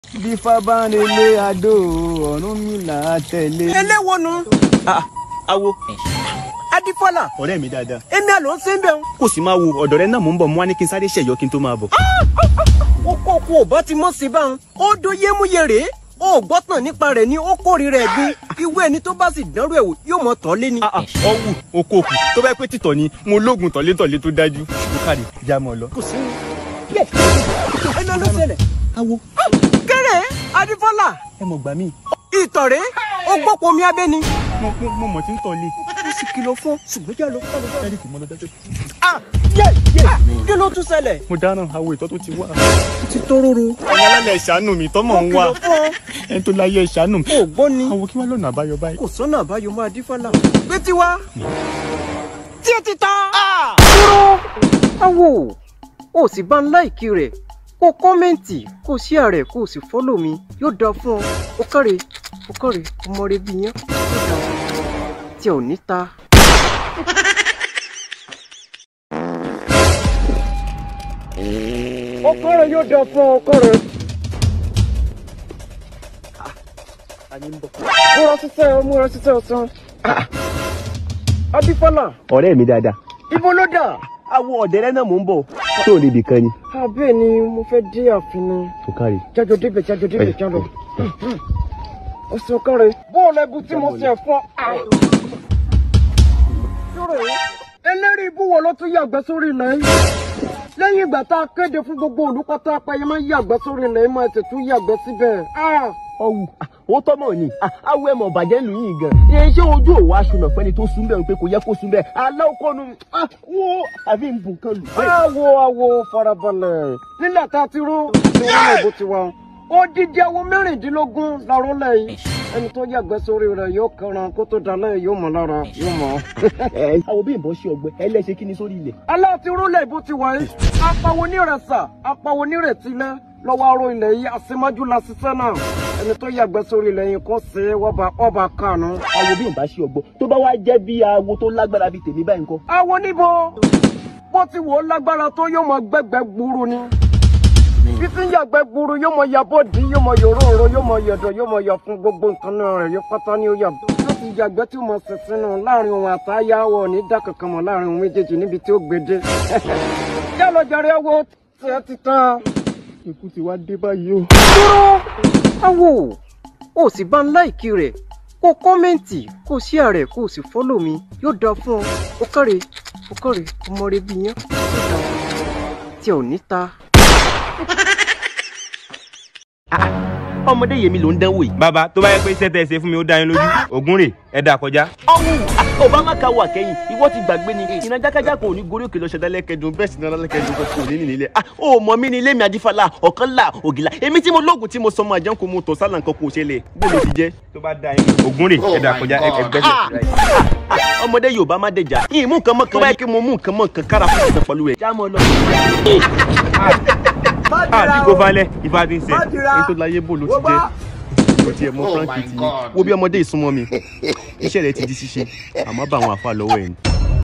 bí fábánilé adó ọ̀run mi là á tẹ̀lé. eléwo nu awo adifọla ọ̀rẹ́ mi dáadáa èmi àlọ́ ń ṣe ń bẹ̀ ń. kò sì máa wo ọ̀dọ̀ rẹ náà mò ń bọ̀ mo wá ní kí n sáré ṣẹ̀yọ́ kí n tó máa bọ̀. ó kọ́ kó o bá ti mọ̀ sí báwọn ó do yémúyé rèé ó gbọ́tàn nípa rẹ̀ ní ó kórìíra ẹ̀gbin ìwé ẹni tó bá sì dánrò ẹ̀ wò yóò mọ̀ tọ́ lé ni. ọwù okòòkù tó bá pẹ́ títọ̀ ni mo lóògùn tọ̀létọ̀lé tó dájú ó kárí já mọ́ ọ lọ. kò sí ní. ẹ lọ ló ṣẹlẹ̀. awo kéré adifọla ẹ mọ̀ gbà mí ìtọ̀rẹ́ ó gbọ́pọ̀ mi abẹ́ ni. mo mo- mo mọ̀ tí ń tọ̀ lé. ó sì kìlọ̀ fún ṣùgbọ́n jẹ́ lọ. ẹ̀rí kì í mọ́ lọ dájú. yé yé kí ló tún ṣẹlẹ̀. mo dáná awo ìtọ́ tó ti wá. ti tóróró. ọmọ alálẹ̀ ìṣàánú mi tọ́mọ̀ ń wá ó kìlọ̀ fún ọ. ẹni tó láyé ìṣàánú mi. ó gbọ́ ni. awo kí wàá lọ́nà àbáyọ báyìí. kò sọ́nà àbáyọ máa dífọ́lá. pé tiwa tí ẹ ti ta. dúró awo o sì bá ń láìkí rẹ̀ kó kọ́mẹ́ǹtì kó sí ààrẹ kó o sì fọ́lọ̀ mi yóò dáa fún ọ ó kọ́re ó kọ́re ọmọ rẹ bí yẹn yóò dáa tí ẹ ò ní ta. ó kọ́re yóò dáa fún ọ kọ́re. múra ṣiṣẹ́ ọ múra ṣiṣẹ́ ọ̀sán. adífọ́lá ọ̀rẹ́ mi dáadáa ibo ló dà. awo ọ̀dẹ̀ rẹ náà mò ń bọ̀. tó o lè bì kan ni. abẹ́ ni mo fẹ́ dé ààfin ni ó kárí. jájọ débẹ̀ jájọ débẹ̀ jájọ. ọ̀sán kọ́re. bóòlù ẹbú tí mo ṣe fún ọ. dúró eléri ibú wo ló tún yàgbẹ́ sórí ilẹ̀ yìí. lẹ́yìn ìgbà tá a kéde fún gbogbo olùpátá apẹyẹ máa ń yàgbẹ́ sórí ilẹ̀ yìí máa ṣe tún yàgbẹ́ síbẹ̀. ọwù ó tọ́mọ̀ ni awo ẹ̀ mọ̀ bàjẹ́ lù yín gan. iṣẹ́ ojú òwò aṣọnà fẹ́ni tó sún bẹ́ẹ̀ pé kò yẹ kó sún bẹ́ẹ̀ aláwọ̀kọ́nu wo àbí nbùn kan lù. awo awo farabalẹ̀ nílẹ̀ tá a ti rú tí wọ́n lè bó ti wá. odidi awo mẹ́rìndínlógún láró lẹ́yìn ẹni tó yàgbẹ́ sórí rẹ̀ yóò kẹran kó tó dalẹ̀ yóò mọ̀ lára yóò mọ̀. àwọn bí ìbọn ṣe ọgbẹ ẹlẹ́ṣẹ̀ kí ni sórí ilẹ̀. aláàtí rúlẹ̀ bó ti wáyé apàwọ̀ onírẹ̀sà apàwọ̀ onírètílẹ̀ lọ́wọ́ aró ilẹ̀ yìí àṣemájú la ṣiṣẹ́ náà ẹni tó yàgbẹ́ sórí ilẹ̀ yìí kò sí wọ́ba ọba kànú. àwọn bí ìbá ṣe ọgbọ tó bá wá jẹ́ bí awo tó lágbára bíi tèmi báyìí ńkọ́. àwọn níbo bó ti wò ó lágbára tó yóò mọ gbẹgbẹ gburu ni títí yàgbẹ gburu yóò mọ yabọ dí yóò mọ yòróòró yóò mọ yọdọ yóò mọ yọ fún gbogbo nǹkan náà rẹ yóò pátá ní oyà yóò ti yàgbẹ tí mo sì sínú láàrin òun àtàyà wọ ní dá kankan mọ láàrin òun méjèèjì níbi tí ó gbèdé yálọ jàre wo tiẹ ti tán. ikú ti wá dé báyìí o. dúró awo o sì bá ń láìkí rẹ̀ kó kọ́mẹ́ǹtì kó sí ààrẹ kó o sì fọ́lọ̀ mi yóò dáa fún ọ ó kọ́re ó kọ́re ọmọ rẹ bí yẹn tí ẹ ò ní ta. ọmọdé yèmi ló ń dánwò yìí. bàbá tó bá yẹ pé iṣẹ́ tẹ́ ẹ ṣe fún mi ó dá yín lójú ògún rè ẹ dà kọjá. ọwù obama ka wà kẹ́yìn ìwọ ti gbàgbé ni iná jákájá kò ní gorí òkè lọ ṣẹdá lẹ́kẹ̀dùn bẹ́ẹ̀ sì ní lẹ́kẹ̀dùn kò kò ní ní nílẹ̀. ah o mọ mi ní ilé mi adífàlà ọ̀kan là ògìlà èmi tí mo lóògùn tí mo sọ ọmọ àjẹun kò mo tọ̀ sálà nǹkan kò ṣẹlẹ̀ bó ló ti jẹ́. tó bá dá yín ògún rè ẹ dà kọjá ẹ gbẹ́sẹ̀ ọmọdé yorùbá má dẹjà yìí mú nǹkan mọ́ kan báyìí kí mo mú nǹkan mọ́ kan kára fún ìtàn pẹ̀lú rẹ̀. jámọ́ lọ. àbí kò falẹ̀ ìfà ti ń sẹ́ ní tó láyé bò ló ti jẹ́ ó ti ẹ̀ mọ́ Oh frank my ti God. wo bí ọmọdé ìsúnmọ́ mi iṣẹ́ rẹ̀ ti di ṣíṣe àmọ́ bá àwọn àfa lọ́wọ́ ẹ̀ ni.